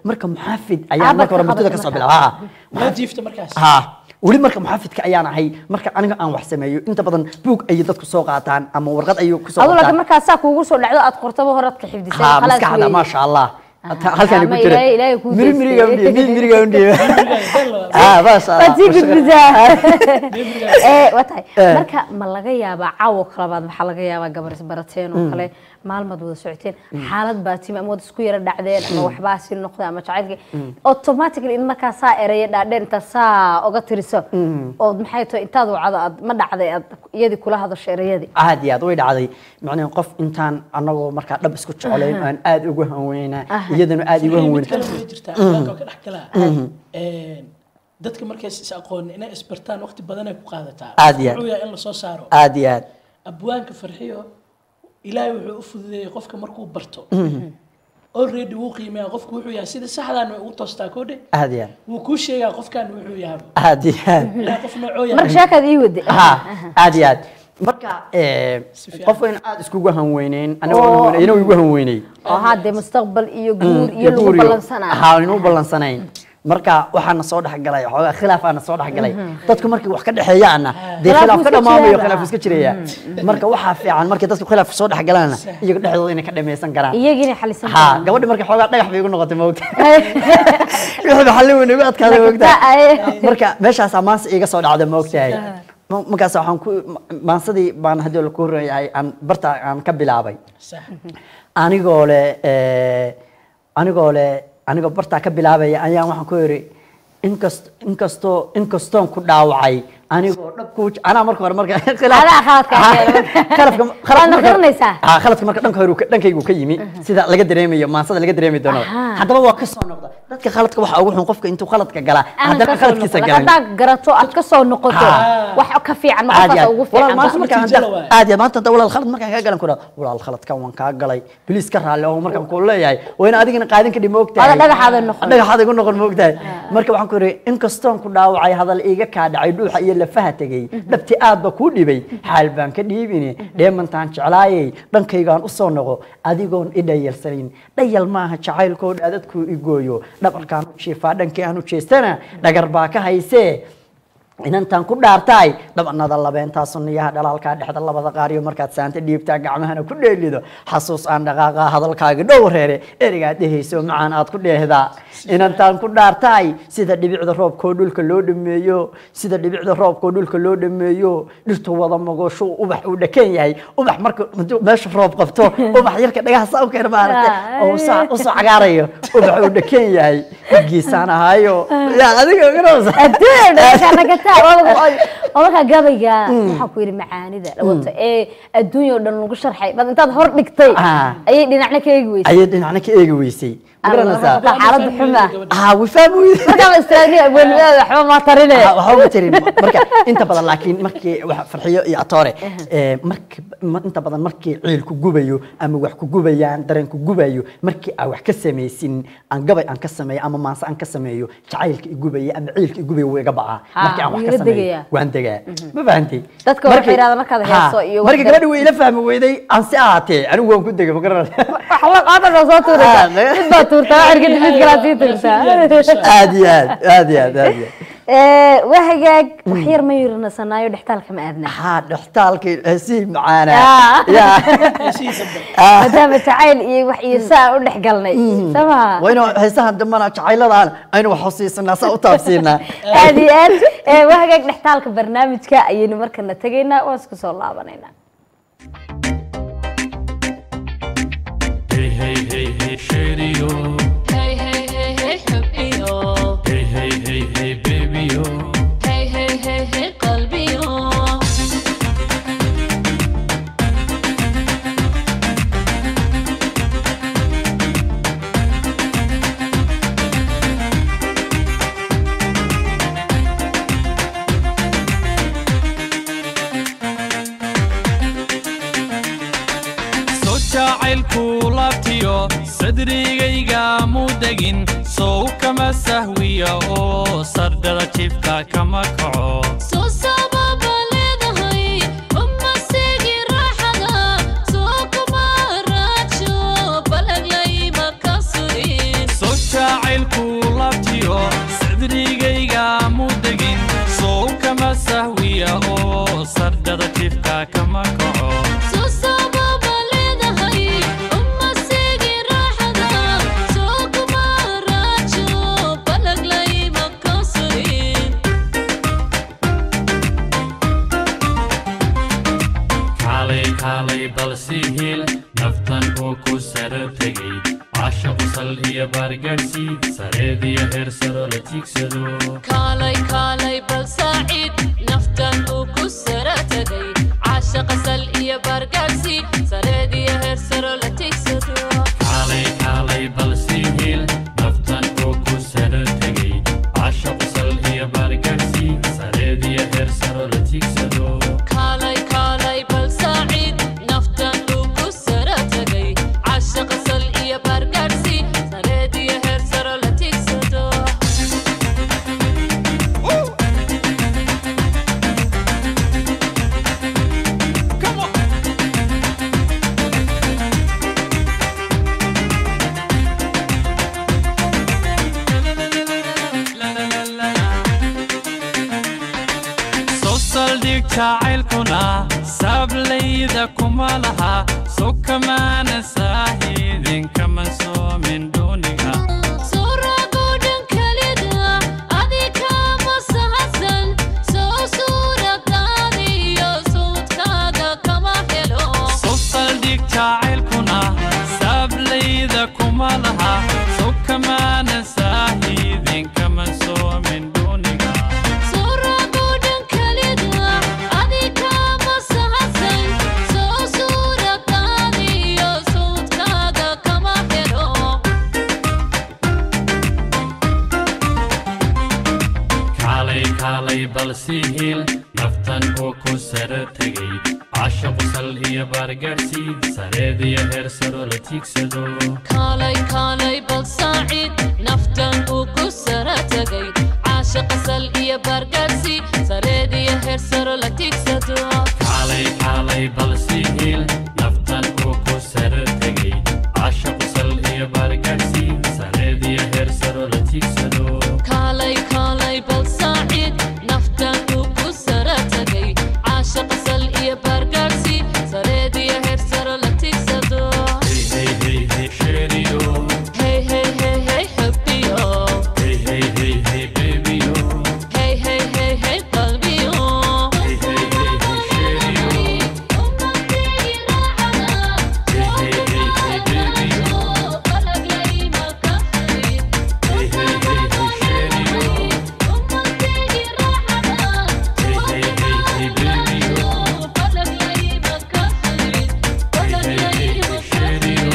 marka muxaafid ayaan Aabad marka hore ka murtida qabatay kasoo marka. bilaaba waa jiifta markaas ha weli marka muxaafidka ayaan ahay marka aniga aan wax sameeyo inta badan buug ayay dadku soo qaataan ama warqad ayay kusoo adu laakiin qaataan markaa saa kuugu soo dhacdo aad qortaba horaad ka xifdisay ha khalaas maskaxda weeye. maasha allah Aha, halkaan ama ku jira Ilaahay- Ilaahay kuu miri miriga deystay. undhiye miriga undhiye ah maasha waad sii allah gudbisaa ee waa tahay Eh. marka ma laga yaabaa caawo kalabaad maxaa laga yaabaa gabar isbarateen oo kale maalmaad wada socoteen xaalad baa timi ama wad isku yara dhacdeen ama waxbaa si noqday ama jacaylkii automatically in markaa saa eraya dhaadheer intaad saa oga tiriso oo maxay tahay intaad wacdo aad ma dhacday aad iyadii kula hadasho erayadii aad iyo aad way dhacday macnaheedu qof intaan anagoo markaa dhab isku jeclayn aan aad ugu hanweynaa iyadana aad igu mid hanweynaa kale way jirtaa albaabka ka dhex galaa Een, dadka markay is aqoon inay isbartaan waqti badan ay ku qaadataa Aad iyo aad. wuxuu yahay in lasoo saaro aad iyo aad abwaanka farxiyo ilaahay wuxuu u fududeeyey qofka markuu barto already wuu qiimeeyaa qofku wuxuu yahay sida saxdaan way ugu toostaa koodhe aad iyo aad wuu kuu sheegaa qofkan wuxuu yahay aad iyo aad ilaahay qof noocoo marka yahay sheekaad ii wade ha aad iyo aad marka eh, Si fiican. qof wayna aad iskugu hanweyneyn anagoo Oo. hanweynay inuu igu hanweynay oo haddee mustaqbal iyo guur iyo lagu ballansanaayo ha inu ballansanayn marka waxaana soo dhexgalay xoogaa khilaaf aana soo dhexgalay dadku markay wax ka dhexeeyaana dee Khilaaf khilaaf wuu ka iska dhamaamayo jiraaba. khilaaf iska jiraya marka waxaa fiican markay dadku khilaaf soo dhexgalaana iyaga dhexdooda inay ka dhamaysan karaan iyagiina xalisan ha gabadhi markay xoogaa dhagax bay igu noqotay moogta wixii xallin weyn igu adkaaday moogta marka meeshaas amaansa iga soo dhacda moogtahay Ma- markaas waxaan ku ma- maansadii baan haddii la ku horeeyahay aan barta aan ka bilaabay sax anigoo le eh, anigoo le anigoo bartaa ka bilaabaya ayaan waxaan ku yidhi inkast inkastoo inkastoon ku dhaawacay anigoo dhab ku anaa marka hore marka khilaaf- Adaa khaladka Ha, keenay. khaladka Waadna marka- garanaysaa. ha khaladka marka dhanka hore uu ka- dhankaygu ka yimi sida laga dareemayo maansada laga dareemi doono Aha. haddaba waa ka soo noqda dadka khaladka waxa ugu xun qofka intuu khaladka galaa haddana khaladkiisa galan haddaad garato aad ka soo noqoto Ah. wax ka fiican ma aad iyo qofkaas aad. ugu walaal fiican maanta markaan natiijo hadda- la waayo. aad iyo aad maanta hadda walaal khalad markaan kaa galan ku dhaho walaal khaladkan waan kaa galay biliis ka raalli oo markaan ku leeyahay waa in adigana qaadin kadhi moogtahay Ada dhagaxaada noqon. dhagaxaada igu noqon moogtahay marka waxaan ku yidhi inkastoon ku dhaawacay hadal iiga kaa dhacay dhuuxa iyo lafaha tegey dhabti aad ba kuu dhibay xaal baan ka dhiibine dheemantaan jeclaayay dhankaygaan u soo noqo adigoon i dhayalsanayn dhayal maaha jacaylkoo dhaadadkuu igooyo dhabarkaan u jiifaa dhankii aan u jeestana dhagar baa ka haysee inantaan ku dhaartaay dhabanada labeenta sunniyaha dhalaalkaa dhexda labada qaariyo markaad saanta dhiibtaa gacmahana ku dheelido xasuus aan dhaqaaqa hadalkaaga dhow reere erigaad dhehayso macaan aad ku dheehdaa inantaan ku dhaartaay sida dhibicda roobkoo dhulka loo dhameeyo sida dhibicda roobkoo dhulka loo dhameeyo dhirtu wada magosho ubax uu dhakan yahay ubax marka hadduu meesha roob qabto ubax yarka dhagaha saa u keena maaragtay oo usoo usoo cagaarayo ubax uu dhakan yahay dhigiisaan ahaayo yaa adiga garanaysa adduunya oo markaa gabayga waxaan ku yidhi macaanida wato ee adduunya oo dhan lagu sharxay bad intaad hor dhigtay Ah. ayay dhinacna ka eegi weysay ayay dhinacna ka eegi weysay ma garanaysaa Waa xaalada xuma. ah way fahmi weyday markaa istraadniya weynimada waxba ma tarine Ah, waxba ma tirin marka inta badan laakiin markii wax farxiyo iyo atoore ee markii ma- inta badan markii ciil ku gubayo ama wax ku gubayaan dareen ku gubayo markii aan wax ka samaysin aan gabay aan ka sameeyo ama maanse aan ka sameeyo jacaylka i gubaya ama ciilka i gubaya wuu iga bacaa Ha, markii aan wax wuu ka ila sameeyo degayaa. waan degaa ma fahantay Dadka waxay Markii- yidhahdaan markaad Ha, heeso iyo markii wax- gabadhi way ila fahmi weyday aan si ahaatee anigu waan ku degay ma garanaysaa waxba qaadada soo tuuraysa Ah, ne- mid baa tuurtaa cirka mid kalaa sii tuurtaa aad iyo aad aad iyo aad aad iyo aad Ee, waa hagaag wax yar ma yirnasanaayo dhextaalka ma aadna haa dhextaalkii hesii macaana Ah. yaa sii dambe maadaama jacayl iyo wax iyo saa u dhex galnay sama waa inuu heesahan dambana jacayladaan aynu wax xusiisanaa saa u taabsiinaa aad iyo aad Ee, waa hagaag dhextaalka barnaamijka ayaynu markana tegaynaa waan isku soo laabanaynaa Hey, hey, hey, hey, shady, oh. Hey, hey, hey, hey, حبي oh. Hey, hey, hey, hey, baby, oh. Hey, hey, hey, hey, قلبي oh. soo jacaylku laabtiyo sadrigayga muu degin sow kama sahwiya oo sardhada jifka kama kaco Soo sababa leedahay, uma seegi raaxada. Soo kuma raajo, balag layma ka sugin. soo jacaylku balsihil naftan uu ku sara tegay caashaqu sal iyo baargaadhsi sareediyo heer saro la tiigsado kaalay kaalay bal saaciid naftan uu ku sara tegay caashaqa sal iyo baargaadhsi sareed iyo heer saro la tigsado kaalay kaalay balsihil naftan uu ku sara tegay caashaqu sal iyo baargaadhsi sareediyo heer saro la tiigsado kaalay kaalay bal saaciid naftan uu ku sara tegay caashaqa sal iyo baargaadhsi sareed iyo heer saro la tigsado soo saldhig jacaylkuna saablayda kuma laha soo kamaana saahidin kama soomin dhuuniga Surago dhan kalida adikama sahasan soo suuradaadiyo suudkaaga kama helo soo saldhig jacaylkuna saablayda kuma laha soo kamaana saahidin kama soomin dhuuniga Surago dhan kalida adikama sahasan soo suuradaadiyo suudkaaga kama helo kaalay kaalay balsihil naftan uu ku sara tegay caashaqu sal iyo baargaadhsi sareediyo heer saro la tiigsado kaalay kaalay bal saaciid naftan uu ku sara tegay caashaqa sal iyo baargaadhsi sareed iyo heer saro la tigsado kaalay kaalay balsihil naftan uu ku sara tegay caashaqu sal iyo baargaadhsi sareediyo heer saro la tiigsado kaalay kaalay bal saaciid naftan uu ku sara tegay caashaqa sal iyo baargaadhsi sareed iyo heer saro la tigsado hey hey hey hey sheeriyo hey hey hey hey xubbiyo hey hey hey hey bebiyo hey hey hey hey qalbiyo hey hey hey hey sheeriyo hey hey hey hey bebiyo hey hey hey hey sheeriyo hey hey hey hey bebiyo hey hey hey hey sheeriyo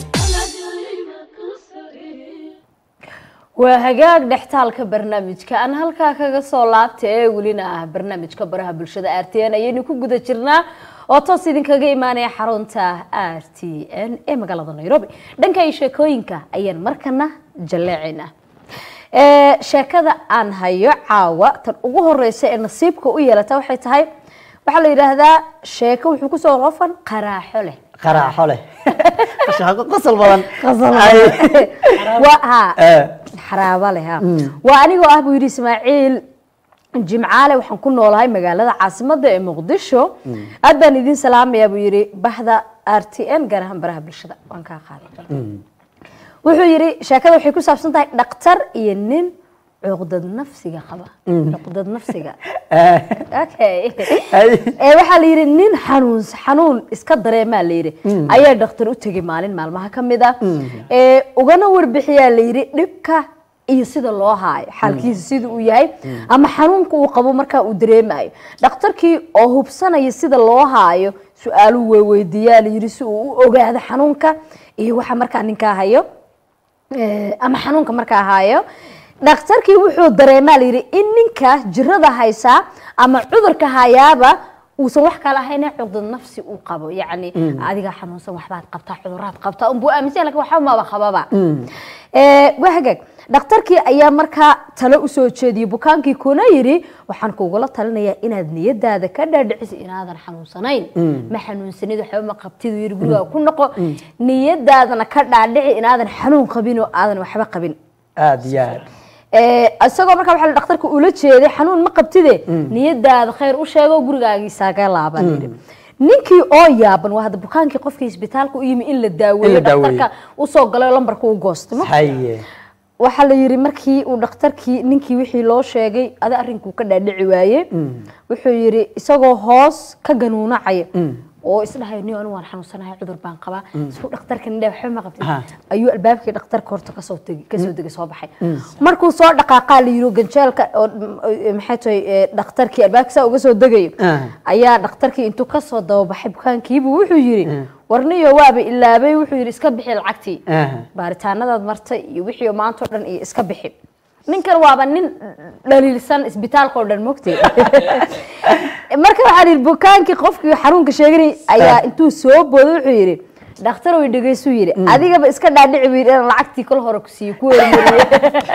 waa hagaag dhextaalka barnaamijka aan halkaa kaga soo laabta ee welina ah barnaamijka baraha bulshada r t n ayaynu ku guda jirnaa oo toos idinkaga imaanaya xarunta r t n ee magaalada nairobi dhanka iyo sheekooyinka ayaan markana jaleecaynaa Ee, sheekada aan hayo caawa tan ugu horeysa ee nasiibka u yeelata waxay tahay waxaa la yidhaahdaa sheeko wuxuu kusoo rofan qaraaxo leh qaraaxo leh shaqo qosol badan waa ha Eh. xaraaba leh ha waa anigoo ah buu yidhi ismaaciil jimcaale waxaan ku noolahay magaalada caasimada ee muqdisho aad baan idin salaamayaa buu yidhi bahda r t n gaar ahaan baraha bulshada waan kaa qaaday wuxuu yidhi sheekada waxay ku saabsan tahay dhaktar iyo nin cuqdad nafsiga qaba cuqdad nafsiga okay ee waxaa la yidhi nin xanuun xanuun iska dareemaa la yidhi ayaa dhakhtar u tegay maalin maalmaha ka mid ah ee ugana warbixiyaa la yidhi dhibka iyo sida loo haayo xaalkiisa sida uu yahay ama xanuunka uu qabo markaa uu dareemayo dhakhtarkii oo hubsanaya sida loo haayo su-aaluu weydiiyaa la yidhi si uu u ogaado xanuunka iyo waxa markaa ninkaa hayo Eh, ama xanuunka markaa haayo dhakhtarkii wuxuu dareemaa la yidhi in ninka jirada haysaa ama cudurka hayaaba uusan wax kala ahayn ee cuqdad nafsi uu qabo yacni adiga xanuunsan waxbaad qabtaa cuduraad qabtaa unbuu aaminsan lakin waxba maba qababa Eh, waa hagaag dhakhtarkii ayaa markaa talo usoo jeediyey bukaankii kuna yidhi waxaan kugula talinayaa inaad niyadaada ka dhaadhiciso inaadan xanuunsanayn ma xanuunsanid waxba ma qabtid yidhi gurigaa ku noqo niyadaadana ka dhaadhici inaadan xanuun qabin oo aadan waxba qabin aad iyo aad Eh, isagoo markaa waxaa la dhakhtarka ula jeeday xanuun ma qabtide niyadaada khayr u sheego gurigaagiisaaga laaban yidhi ninkii oo yaaban waa hadda bukaankii qofkii isbitaalka u yimi in la In daaweeyo la daaweeyo. dhakhtarka usoo galay oo lambarka u goostay ma haye waxaa la yidhi markii uu dhakhtarkii ninkii wixii loo sheegay ada arrinkuu ka dhaadhici waaye wuxuu yidhi isagoo hoos ka ganuunacaya oo isdhahay niyo anigu waan xanuunsanahay cudur baan qabaa isku dhakhtarka nidhe waxba ma qabtid Ha. ayuu albaabkii dhakhtarka horta kasoo tegi kasoo degay soo baxay markuu soo dhaqaaqaa la yiri ganjeelka oo mm, maxay tahay eh, dhakhtarkii albaabka saa uga soo degayo Ah. ayaa dhakhtarkii intuu kasoo dababaxay bukaankiibu wuxuu yiri warniyo waaba ilaabay wuxuu yiri iska bixi lacagtii Ah. baaritaanadaad martay iyo wixii oo maanta oo dhan iyo iska bixi ninkan waaba nin dhaliilsan isbitaalka oo dhan mogtay marka waxaa yidhi bukaankii qofkii xanuunka sheeganay ayaa intuu soo booday wuxuu yidhi dhakhtar way dhegaysuu yidhi adigaba iska dhaadhici buu yidhi inaan lacagtii kol hore ku siiyo ku hormariye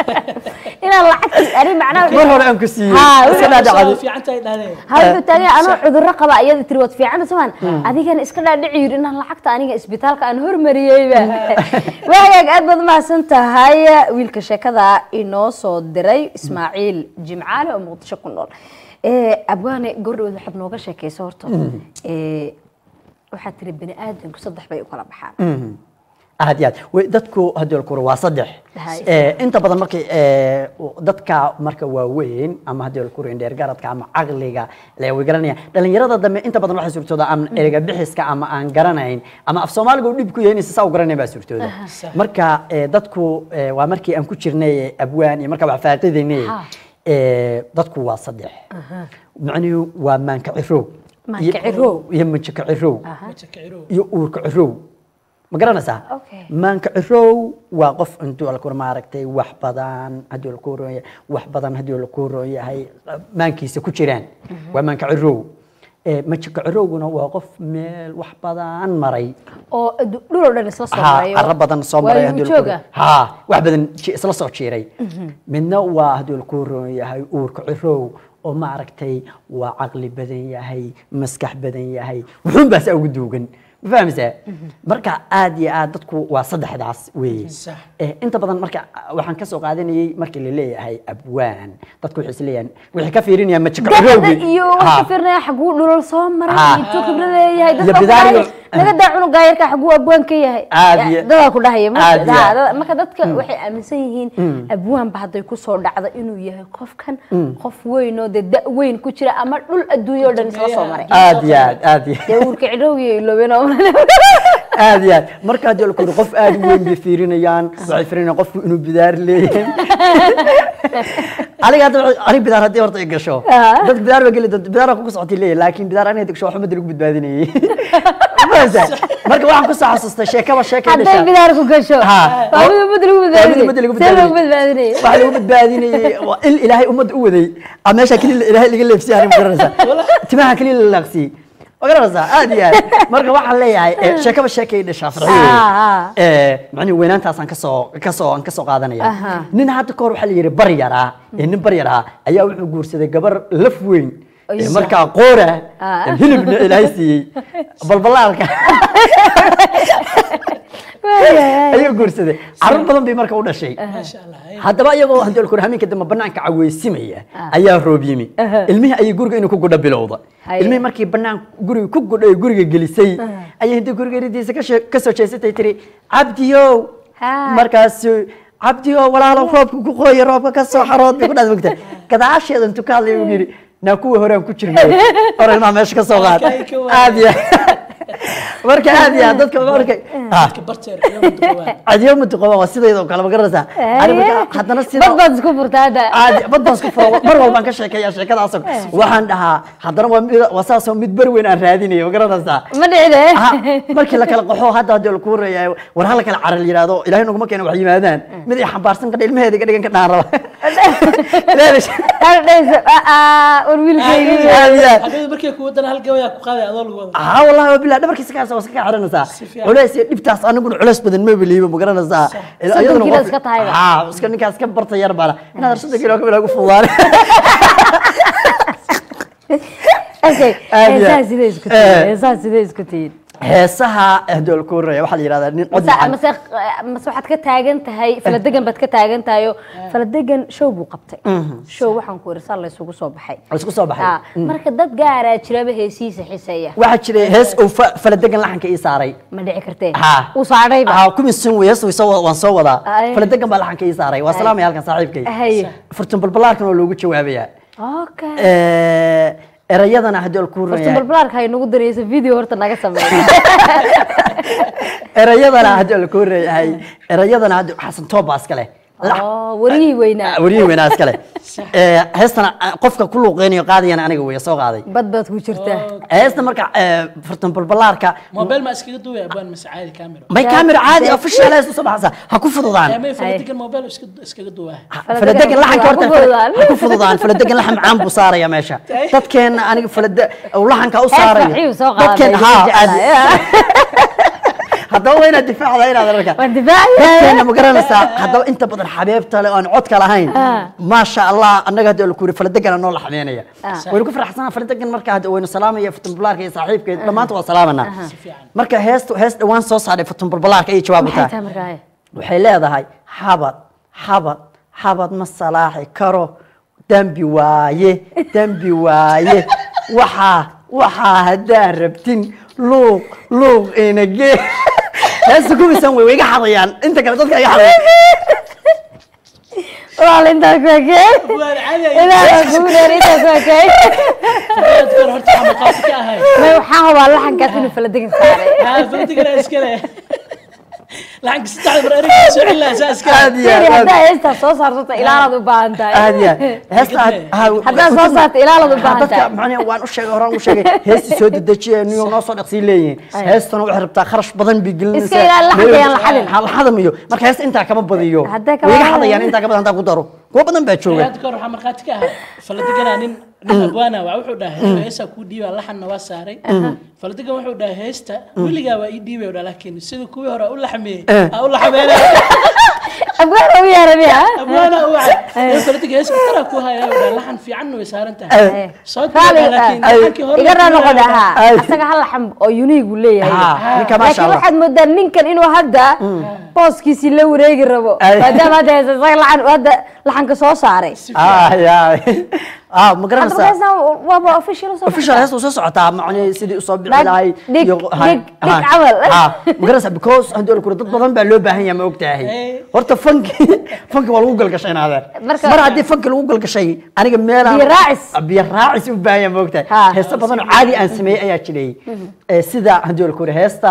inaan lacagtii ani macnaha mar hore aan ku siiyey Haa, iska wuxuu- dhaadhacday fiican tahay dhahdeen ha wuxuu taagay anoo cudurro qaba iyada tiri waad fiican samaan adigana iska dhaadhici yidhi inaan lacagta aniga isbitaalka aan hormariyeyba waagaag aad baad mahadsan tahay wiilka sheekada inoo soo diray ismaaciil jimcaale oo muqdisho ku nool Eh, abwaane gordhowood waxaad nooga sheekaysa horta Eh, waxaad tiri bani aadamku saddex bay u kala baxaan aad iyo aad way dadku haddii la kuro waa saddex Hay. Eh, inta badan markay eh, dadka marka waaweyn ama haddii la kuro indheer garadka ama caqliga le way garanaya dhalinyarada dambe inta badan waxay suurtooda ama erega bixiska ama aan garanayn ama af soomaaliga uu dhib ku yahay inaysan saa u garanayn baa suurtooda marka eh, dadku eh, waa markii aan ku jirnay abwaan iyo marka wax faaqidaynay Ha. eh, dadku waa saddex macnuhu waa maanka cirow Maanka cirow. iyo manjaka cirow majakacirow iyo uurka cirow ma garanaysaa Okay. maanka cirow waa qof intuu alkur maaragtay wax badan haddii laku roon yahay wax badan haddii laku roon yahay maankiisa ku jiraan waa maanka cirow Eh, majaka cirowguna waa qof meel wax badan maray oo adu- dhul oo dhan isla soo ha marayo carro badan soo maray waa haddii igu laku jooga roon- ha wax badan ji- isla soo jiiray midna waa haddii laku roon yahay uurka cirow oo maaragtay waa caqli badan yahay maskax badan yahay wuxuun baa saa ugu duugan ma fahameysaa marka aad iyo aad dadku waa saddexdaas weeye Sax. Eh, inta badan marka waxaan ka soo qaadanayay markii la leeyahay abwaan dadku waxay isleeyahan waxay ka fiirinayaan majika dacda cirowgi iyo waxaa fiirnaya xaguu dhulal soo maray Ha. intuu khibrad leeyahay Iyo dadka ku bidaariyo. dhahaya naga daa cunugaa yarka xaguu abwaan ka yahay Aad Ya, iyo- dadaa ku dhahaya marka- aad iyo ha, aad. dada- marka dadka waxay aaminsan yihiin abwaanba hadday kusoo dhacdo inuu yahay qofkan qof weyn oo dee da weyn ku jira ama dhul adduunyo oo dhan isla soo maray aad iyo aad aad iyo dee uurka cidhowgiyo iloobeen oo aad iyo aad marka haddii laku qof aad u weyn bay fiirinayaan waxay fiirinayaan qofku inuu bidaar leeyahay aniga hadda waxay- aniga bidaar haddii horta ay gasho dad bidaar ba geli doonta bidaar ku socotay leeyahay laakiin bidaar aniga gasho waxba lagu badbaadinayay Fahmaysaa? marka waxaan kusoo xasuustay sheekaba sheekay hadday dhashaa bidaar ku gasho Ha. waa mid ummadda lagu Waa mid ummadda lagu badbaadinay see lagu badbaadinay. badbaadinay waxaa lagu badbaadinayay waa il ilaahay ummadda u waday a meesha keliya ilaahay laga leefsiyay aniga ma garanaysaa timaha keliya la laaqsiyey ma garanaysaa aad iyo aad marka waxaan leeyahay eh, sheekaba sheekay dhashaa farxiyo Ah, ah. Eh, macnihi weynaantaasaan kasoo kasoo aan kasoo qaadanaya Aha. nin hadda kahor waxaa la yidhi bar yaraa ee nin bar yaraa ayaa wuxuu guursaday gabar laf weyn Ay, ee sax. markaa qoora Ah. hilibna ilaahay siiyey balbalaalka ayuu guursaday carruur badan bay marka u dhashay maasha allah ay. haddaba iyagoo hadii la kuro habeenka dambe banaanka caweysimaya ayaa roob yimi ilmihii ayay guriga inuu ku gudha bilowda Haye. ilmihii markii banaan guriga ku gudha ee guriga gelisay ayay hintii guriga ridiisa ka shee- ka soo jeesatay tiri cabdiyow Ha. markaasu cabdiyow walaalo roobka ku qooya roobka ka soo xarood bay ku dhaas mogta gadaasheeda intuu ka hadlay uu yidhi naa kuwa horaan ku jirnay hore ilmaha meesha ka soo qaad Halkay ka waayeen. aad iyo marka aad iyo aad dadka markay Ah. dadka barteer iyo mudugawaan adiyo mutuqaba waa sideeda oo kale ma garanaysaa Ani marka haddana sida bad baad isku furta hadda caadi bad baan isku furo mar walbaan ka sheekeeyaa sheekadaas waxaan dhahaa haddana waa mid waa saasoo mid ber weyn aan raadinayo ma garanaysaa ma dhicide Aha, markii la kala qaxo hadda haddii la kuu reeyahay war hala kala caral yiraahdo ilaahay naguma keena wax yimaadaan mid ay xambaarsan kadha ilmaheeda iga dhigan ka dhaan raba dhayso war wiilkaygi Aad iyo aad. hadhowda markay kugu dana hal gabayaa ku qaaday adoo lagu wada haa wallahi waa bilaa dhabarkiisa kaasa waa iska kaa xiranaysaa Si fiican. culays iyo dhibtaas aniguna culays badan ma beliiba ma garanaysaa Soddon Iyaduna kilo qof- iska tahayba. haa iska ninkaas ka barta yar bana inaad soddon kilo kamid ugu fududaane okay Aad iyo heesaha aad. sidee isku Eh. tihiin heesaha sidee isku tihiin heesaha haddii la kuu reeya waxaa la yidhahdaa nin cod mase macaan mase mase waxaad ka taagan tahay faladegan baad ka taagan tahay oo faladegan show buu qabtay show waxaan ku irsaa la isugu soo baxay oo isku soo baxay Ha, marka dad gaaraa jiraba heesihiisa xiseeya waxaa jiray hees uu fa- faladegan laxanka ii saaray ma dhici kartee Ha. uu saadhayba haa kumisan wey hees way soo- waan soo wadaa Ay. faladegan baa laxanka ii saaray waa salaamaya halkan saaxiibkay haye furtun balbalaarkan oo loogu jawaabayaa okay Eh, erayadana haddii la ku horta yahay balbalaarka hay nagu dareysa video horta naga sameeya erayadana haddii la ku yahay erayadana haddii xasan toobaa iska leh Lax- oo wariyihii weynaa wariyihii weynaa iska leh Eh, heestana ah, qofka ku luuqeynayo qaadayana aniga weya soo qaaday bad baad ku jirtaa heesta marka eh, fartan balbalaarka mobile ma iskaga duwaya abaan mise caadi camera may camera caadi official heesta usoo baxaysa ha ku fududaan may faladigan mobile iska- iskaga duwaa faladegan laxanka horta Ha ku fududaan. ha ku fududaan faladegan laxan macaan buu saaraya meesha dadkeena aniga falade uu laxanka u saarayo farxiyu soo qaaday, dadkeena ayuu haa aad- jeclaa. haddaba waa inaad difaacda inaad arka waan difaacaya dadkeena ma garanaysaa haddaba inta badan xabeebta leh oo aan codka lahayn maasha allah annaga hadda la kuuri faladegana noo laxmeynaya waynu ku faraxsanaa faladegan marka hadda waynu salaamaya futunbulaarka iyo saaxiibkeed dhammaanta waa salaamanaa marka heesta hees dhawaan soo saaray futunbulbulaarka ayay jawaab u maxay tahay tahay markaa hee? waxay leedahay xabad xabad xabad ma salaaxi karo dembi waaye dembi waaye waxaa waxaa haddaa rabtin luuq luuq inagee heesta kuwisan way way iga xadayaan inta kale dadka iga xadaya walaal intaas waa kee waan caadi ilaaha kugu dheer intaas waa kee dadkan horta waxaa maqaati ka ahay may waxaa hubaa laxankaas inuu faladegan saaray haa faladigana iskale laxanka saddexda mar eriga soo celilaa saa iskale aad iyo Firi, aad haddaa heestaas soo saarto ilaalaad u baahan tahay aad iyo aad heesta aad- ha- haddaa soo saarto ilaalaad u Ha, baahan dadka tahay macnaha waan u sheegay horaan u sheegay heestii soo dedejiye niyo noo soo dhaqsii leeyihiin heestana waxay rabtaa kharash badan bay gelinaysaa Iska ilaali, laxanka Meel- yaan la xadin. Ha, la xadamayo marka heesta intaa kama badiyo Hadday kama way iga badiyaan. xadayaan intaa ka badan haddaan ku daro kuwa badan baa jooga hadda kahor waxaa markhaati ka ahaa faladigana nin nin abwaana waa wuxuu dhahay heesaa kuu dhiibaa laxanna waa saaray faladigan wuxuu dhahay heesta weligaa waa ii dhiibay dha laakiin sida kuwii hore u laxmeeyey ha u laxmeena abgaan ugu yeeramiya abwaana u wacay faladiga hees kutara ku haya u dhahay laxan fiicanna way saaran tahay soo diidaa laakiin laxankii hore iga raa noqon laxan ahaa Ay. asaga hal laxan oo unique uu leeyahay Ha, ninka maasha laakiin allah waxaad moodaa ninkan inuu hadda booskiisii la wareegi rabo Ay. maadaama hadda heesa isaga laxan hadda laxanka soo saaray ah ya ah ma hadda garanaysaa markaasna waaba official soo official heesta usoo socotaa macnihii sidii usoo bixi Dhag, lahay dhig, iyo- ha, dhig, dhig ha, camal. ha, ma garanaysaa because haddii la kuro dad badan baa loo baahan yahay ma ogtahay Eh. horta fanki fanki waa lagu galgashay naadeer Marka- mar haddii fanki lagu galgashay aniga meelaan Biyo raacis. biyo raacis u baahan yahay ma ogtahay Ha. heesta badan oo caadi aan sameeyey ayaa jiray Eh, sida haddii la kuro heesta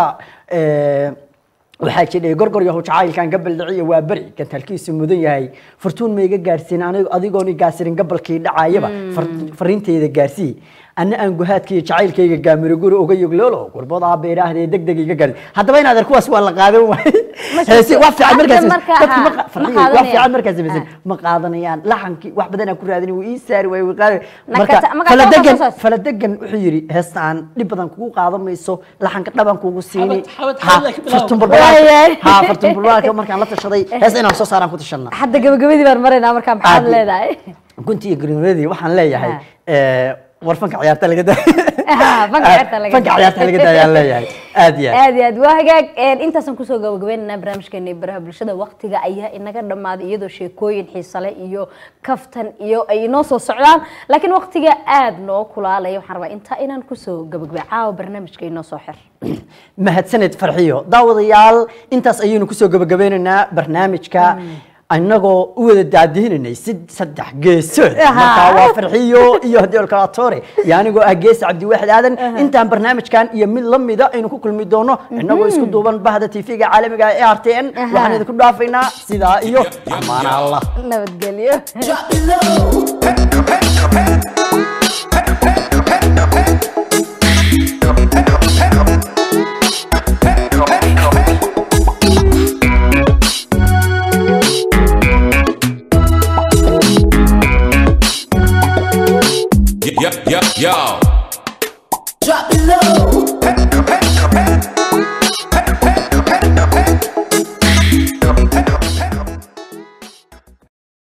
eh, waxaa jidhay gorgor yahow jacaylkan gabal dhiciya waa beri gantalkiisu mudan yahay furtuun ma iga gaarsiin anigo adigoon i gaasirin gabalkii dhacayaba far- fariinteyda gaarsii anna aan guhaadkaiyo jacaylkayga gaamiro guri uga yogloolo gurbadaa beeraahda deg deg iga gaarsi haddaba inaad kuwaas waa la qaadan waay heesi waa fiican Hadda markaas marka- dadki ma ha, qa- ma farxiyo, waa qaadanayaan. fiican markaas samaysan ma qaadanayaan laxankii wax badan aan ku raadin wuu ii saari waay wuu qaadi Nakata- marka marka faladegan soo saas. faladegan wuxuu yidhi heesta aan dhib badan kugu qaadan mayso laxanka dhaban kugu siini xabad- Ha, xabad ka bilaabo. fartun Waayay. balbalaarka ha fartun balbalaarka markaan la tashaday heesta inaan soo saaraan ku tashanaa hadda gabagabadii baan maraynaa markaa maxaad Caadi. leedahay gunti iyo gariiradii waxaan leeyahay Ha. eh, war fanka ciyaarta laga da Ha, fanka ciyaarta laga fanka daa. ciyaarta laga daayaan leeyahay aad iyo aad aad iyo aad waa hagaag een, intaasaan kusoo gabagabaynaynaa barnaamijkeena iyo baraha bulshada waqtiga ayaa inaga dhammaaday iyadoo sheekooyin xiise leh iyo kaftan iyo ay inoo soo socdaan laakiin waqtiga aad noo kulaalaya waxaan rabaa intaa inaan kusoo gabagabay caawa barnaamijka inoo soo xir mahadsaned farxiyo daawadayaal intaas ayaynu kusoo gabagabeynaynaa barnaamijka annagoo u wada daadihinanay si saddex geesood markaa waa farxiyo iyo haddii olkalatore iyo anigoo ah geesi cabdiwaxid aadan intaan barnaamijkan iyo mid la mida aynu ku kulmi doono innagoo isku duuban bahda tv-ga caalamiga ee r t n waxaan idinku dhaafaynaa sidaa iyo amaana allah nabadgelyo Drop it low.